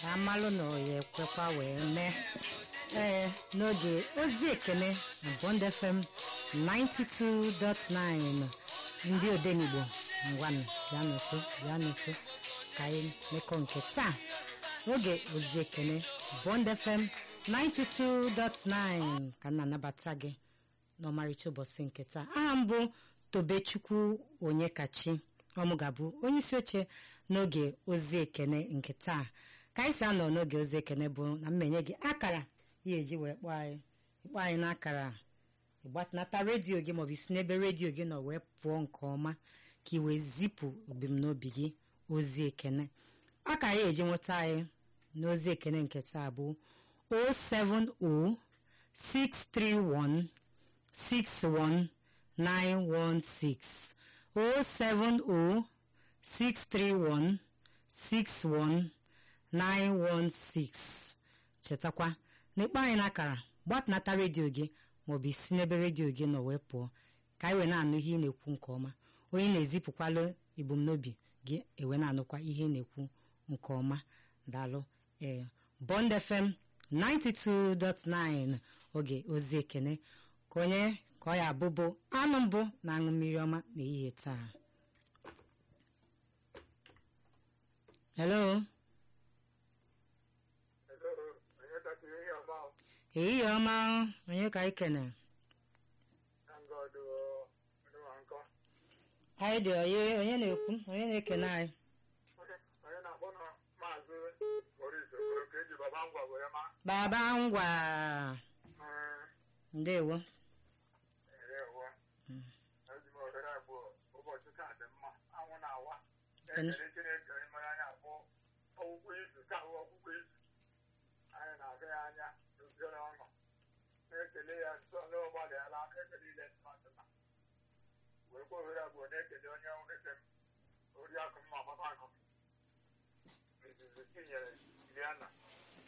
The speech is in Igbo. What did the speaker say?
ka amalụ na oya ekwekwa wee mee ee n'oge ozi ekene na Bond FM 92.9 ndị odenigbo ngwanụ bịa nso bịa nso ka anyị mekọ nke taa oge ozi ekene Bond FM 92.9 ka m na-anabata gị n'ọmarịcha ụbọchị nke taa aha mbụ tobechukwu onye kachi ọmụ ga-abụ onye isi oche n'oge ozi ekene nke taa ka anyị si anọ n'oge ozi ekene bụ na mmenye gị akara ya eji wee kpọọ anyị ịkpọ anyị n'akara ịgbatinata redio gị maọbụ isi n'ebe redio gị nọ wee pụọ nke ọma ka ị wee zipụ ebumnobi gị ozi ekene akara ya eji nweta anyị n'ozi ekene nke taa bụ 070 631 61916 070 631 61916 chetakwa n'ikpe anyị n'akara gbatunata redio gị maọbụ isi n'ebe redio gị nọ wee pụọ ka anyị wee na-anụ ihe ị na-ekwu nke ọma onye na-ezipụkwala ebumnobi gị ewe na-anụkwa ihe ị na-ekwu nke ọma daalụ ee Bond FM 92.9 oge ozi ekene ka onye ka ọ ya abụbụ anụ mbụ na-aṅụ mmiri ọma n'ehihie taa hello ehihie ọma onye ka anyị kene anyị dị onye onye na-ekwu onye na-ekene anyị baba ngwa ndewo na-ekele ya nsọ n'ụgbalịala ekele ile mmadụ na wee kwa ohere abụọ na-ekele onye nwere m oriakụ mma papa akụ m izuzu tinyere Juliana